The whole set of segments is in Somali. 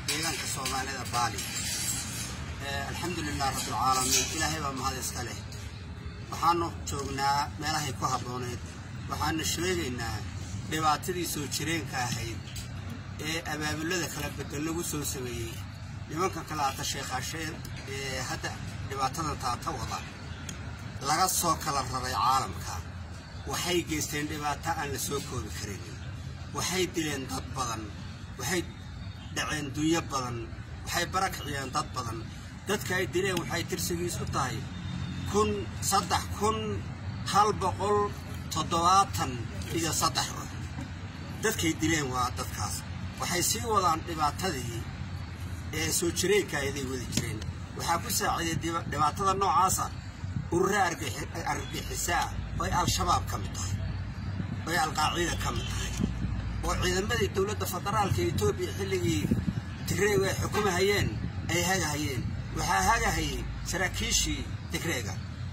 deegaanka soomaalida baali alxamdulilah rabbilcaalamiin ilaahay baa mahad iska leh waxaanu joognaa meelahay ku habbooneed waxaanu sheegaynaa dhibaatadii soo jireenka ahayd ee abaabulada kala bedel lagu soo sameeyey nimanka kale ata sheekhaasheen ee hadda dhibaatada taata wada laga soo kala raray caalamka waxay geysteen dhibaato aan la soo koobi karaynin waxay dileen dad badan waxay dhaceen dunyo badan waxay barakiciyeen dad badan dadka ay dileen waxay tirsigiisu tahay kun saddex kun hal boqol toddobaatan iyo saddex ruux dadkay dileen waa dadkaas waxay sii wadaan dhibaatadii ee soo jireenka ayaday wadi jireen waxaa ku saaciiday dhibaatada noocaasa urura argagixisaa oy al-shabaab ka mid tahay oy alqaacida ka mid tahay oo ciidamadii dowladda federaalka etoobiya xilligii tigreeg ay xukumahayeen ay hagahayeen waxaa hagahayay saraakiishii tigreega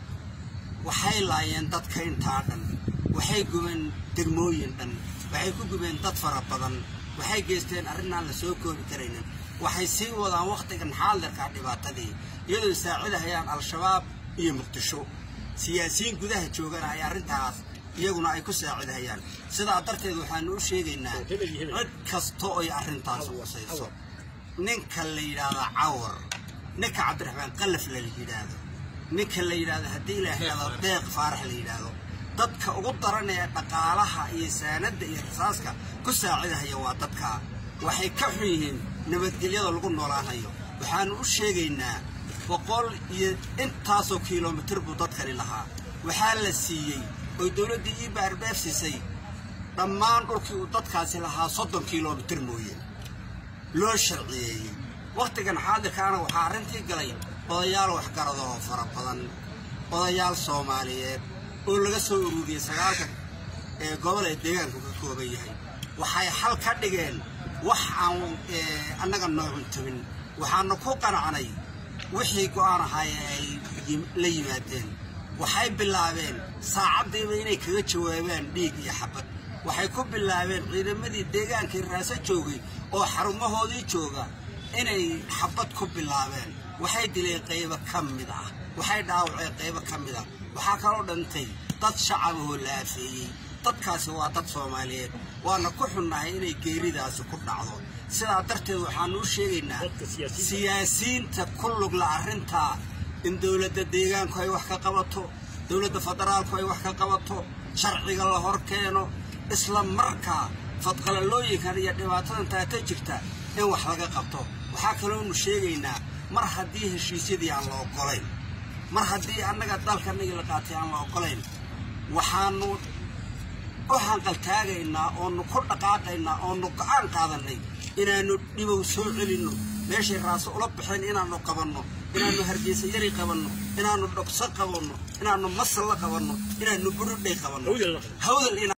waxay laayeen dadka intaa dhan waxay gubeen degmooyin dhan waxay ku gubeen dad fara badan waxay geysteen arrinaan la soo koobi karaynin waxay sii wadaan wakhtigan xaadirka dhibaatadii iyadoo saacidahayaan al-shabaab iyo muqdisho siyaasiyiin gudaha joogana ay arrintaas iyaguna ay ku saacidahayaan sidaa darteed waxaanu u sheegaynaa cid kasta oy arrintaas qusayso ninka la yidhaahdo cawar ninka cabdiraxmaan qalaf la yidhaahdo ninka la yidhaahdo haddii la yidhahdo deeq faarax la yidhaahdo dadka ugu daran ee dhaqaalaha iyo saanadda iyo rasaaska ku saacidahaya waa dadka waxay ka xun yihiin nabadgelyada lagu noolaanayo waxaanu u sheegaynaa boqol iyo intaasoo kilomitir buu dadkani lahaa waxaa la siiyey oy dowladdii ii baarbeef siisay dhammaan dhulkii uu dadkaasi lahaa soddon kilomitir mooye loo sharciyeeyey wakhtigan xaadirkaana waxaa arrintii galay odayaal waxgaradahoo fara badan odayaal soomaaliyeed oo laga soo ururiyey sagaalka ee gobol ee deegaanku ka kooban yahay waxay xal ka dhigeen wax aan annaga noocun tabin waxaanu ku qanacnay wixii go'aan ahaaye ay la yimaadeen waxay bilaabeen saacaddiiba inay kaga jawaabaan dhiig iyo xabad waxay ku bilaabeen ciidamadii deegaankii raaso joogay oo xarumahoodii jooga inay xabad ku bilaabeen waxay dileen qaybo ka mid ah waxay dhaawaceen qaybo ka mid ah waxaa kaloo dhintay dad shacabahoo la afeeyey dadkaasi waa dad soomaaliyeed waana ku xunnahay inay geeridaasi ku dhacdo sidaa darteed waxaanu u sheegaynaa siyaasiyiinta ku lugla arrintaa in dowladda deegaanku ay wax ka qabato dowladda federaalku ay wax ka qabato sharciga la hor keeno isla markaa fadqalalooyinkan iyo dhibaatadan taata jirta in wax laga qabto waxaa kaloonu sheegaynaa mar haddii heshiisyadii aan la oggolayn mar haddii annaga dalkanagii la qaatay aan la oggolayn waxaanu u hanqaltaagaynaa oonu ku dhaqaaqaynaa oonu go'aan qaadannay inaannu dhibow soo celinno meeshay raaso ula baxeen inaannu qabanno inaannu hargeysa yari qabanno inaannu dhogso qabanno inaannu masal la qabanno inaannu burudhay qabanno hawdal